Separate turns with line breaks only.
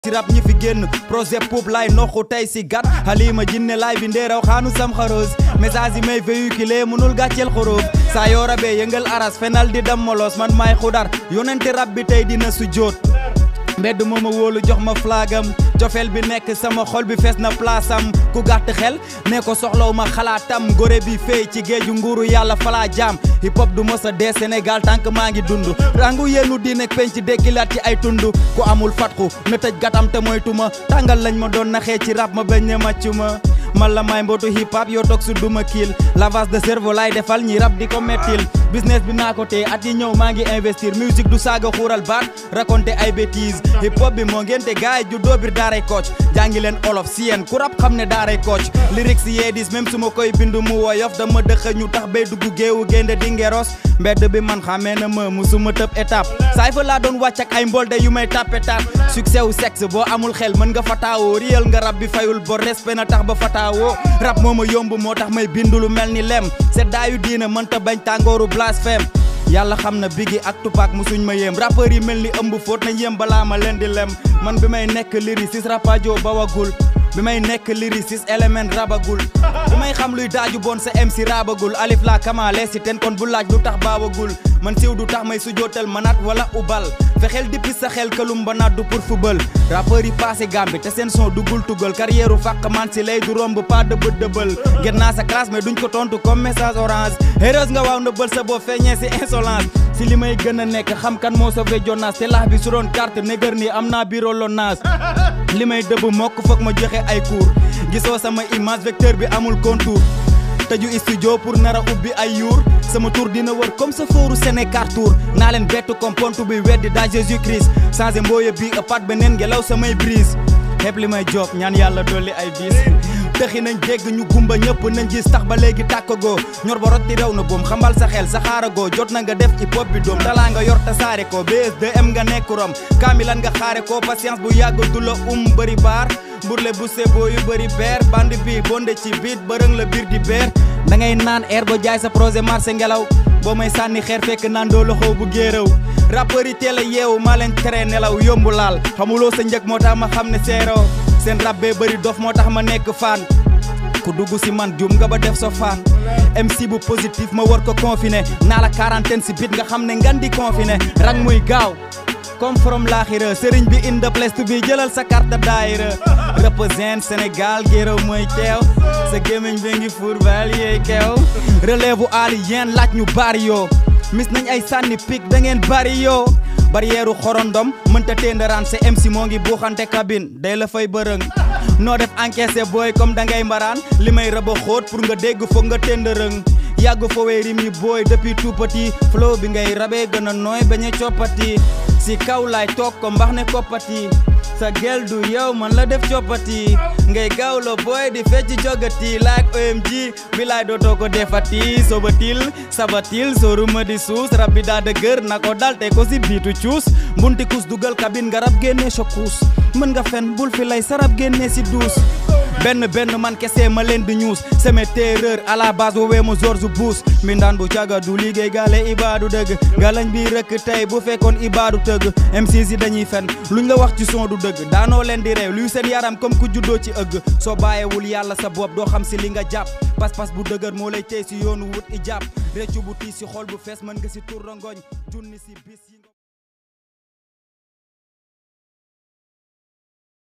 si rap ñi fi génn projet pop lay noxu tey si gat halima jinne laay bi ndeeraw xaanu sam xaroos message yi may véhiculé munul gàcceel xorof saa yoo rabee yëngal aras fenal di dam molos man maay xudar yonente rap bi tey dina su jóot mbedd mooma wóolu jox ma flagam cofeel bi nekk sama xol bi fees na place am ku gàtt xel ne ko soxlaw ma xalaatam gore bi fey ci géeju nguuru yàlla falaa jaam hip hop du mos a dee Sénégal tànk maa ngi dund rangu yéenu di nekk penc dekkilaat ci ay tund ku amul fatxu na tëj gatam te moytuma tàngal lañ ma doon naxee ci rap ma bañ ne màccuma man la may mbootu hip hop yoo toog su duma kiil lavage de cerveau laay defal ñi rap di ko mettil business bi naa ko tee at yi ñëw maa ngi investir musique du saaga xuural baat raconter ay bêtises hip hop bi moo ngente gaay ju doobir daaray coach jàngi leen olof si yéen ku rap xam ne daaray coach lyrics yee dis même su ma koy bindu mu woyof dama dëxa ñu tax bay dugg géewu génde di ngeros mbedd bi man xamee na ma musuma tëb étape saay fa laa doon wàcc ak ay mbolde yu may tàppe taat succès wu sexe boo amul xel mën nga fataawoo réel nga rab bi fayul bor respect na tax ba fataawoo rap moo ma yomb moo tax may bindu lu mel ni lem seddaayu diina mënta bañ tàngooru blasphème yàlla xam na bigi ak tupac musuñ ma yéem rappeurs yi mel ni ëmb fóot nañ yéem balaa ma leen di lem man bi may nekk lyriciste rapajo bawagul bi may nekk lyriciste élément rabagul bi may xam luy daaju bon sa MC rabagul alif la kamaale si ten kon bu laaj lu tax baawagul man siiw du tax may sujootal manat wala ubal fexeel dippi sa xel kalum ba naat du pour football rappeurs yi passé gambi te seen son duggul tugal carrière u fàq man si lay du romb pas dëbët dëbal gën naa sa classe mais duñ ko tontu comme message orange heureuse nga waaw ndëbal sa boo feeñee si insolence si li may gën a nekk xam kan moo sauvé Jonas te laax bi su doon carte négar ni am naa bureau lonage li may dëbb mokk foog ma joxe ay cours gisoo sama image vecteur bi amul contour tëju studio pour nar a ubbi ay yuur sama tour dina wër comme sa fooru Sénégal tour naa leen bett comme pontu bi weddi daa Jésus Christ changé mbooye bi ëppaat beneen ngelaw samay brise xeeb li may job ñaan yàlla dolli ay bis tëxi nañ dégg ñu gumba ñëpp nañ gis tax ba léegi tàkkagoo ñor ba rotti rew na boom xambal sa xel sa xaaragoo jot na nga def hip hop bi doom talaa nga yor tasaare ko BS2M nga nekk rom kaamilan nga xaare ko patience bu yàgg du la um bëri baar burle bu sebo yu bëri beer band bi bonde ci biit bërëng la biir di beer da ngay naan air ba jaay sa projet marché ngelaw boo may sànni xeer fekk naan doo loxo bu géeraw rappeurs yi teel a yeewu maa leen tere nelaw yombu laal xamuloo sa njëg moo tax ma xam ne seeroo seen rab bee bëri dof moo tax ma nekk fan ku dugg si man jum nga ba def sa fan MC bu positif ma war ko confiné naa la quarantaine si bit nga xam ne ngan di confiné rang muy gaaw comme from laaxira sëriñ bi in the place to be jëlal sa carte daayira represent Sénégal géréw mooy teew sa gémmiñ bi ngi fuur bal yeey keew relève u alien laaj ñu bari yoo mis nañ ay sànni pik da ngeen bari yoo barrière xorondom mënta téendaraan sa MC moo ngi buuxante cabine day la fay bërëng noo def encaissé booy comme da ngay mbaraan li may rëba xóot pour nga dégg foog nga téndarëng yàgg fowee rim yi booy depuis tout petit flow bi ngay rabee gën a nooy bañ a coppati si kaw laay toog ko mbax ne koppati sa gel du yow man la def coppati ngay gaaw la booy di fecc jogati like OMG bi laay dootoo ko defati sobatil sabatil soruma di suus rab bi daa dëgër na ko dal te ko si biitu cuus mbunti kus dugal kabin nga rab génnee chokuus mën nga fen bul fi lay sarab génnee si duus benn benn man kese ma leen di ñuus seme terreur à la base woowee ma George Bush mbindaan bu caga du liggéey gaale ibaadu dëgg galañ bi rëkk tey bu fekkoon ibaadu tëgg MCs yi dañuy fen luñ la wax ci son du dëgg daanoo leen di reew luy seen yaram comme ku juddoo ci ëgg soo bàyyewul yàlla sa bopp doo xam si li nga jàpp pas-pas bu dëgër moo lay tey si yoonu wut i jàpp réccu bu tiis si xol bu fees mën nga si tur rongoñ junni si bis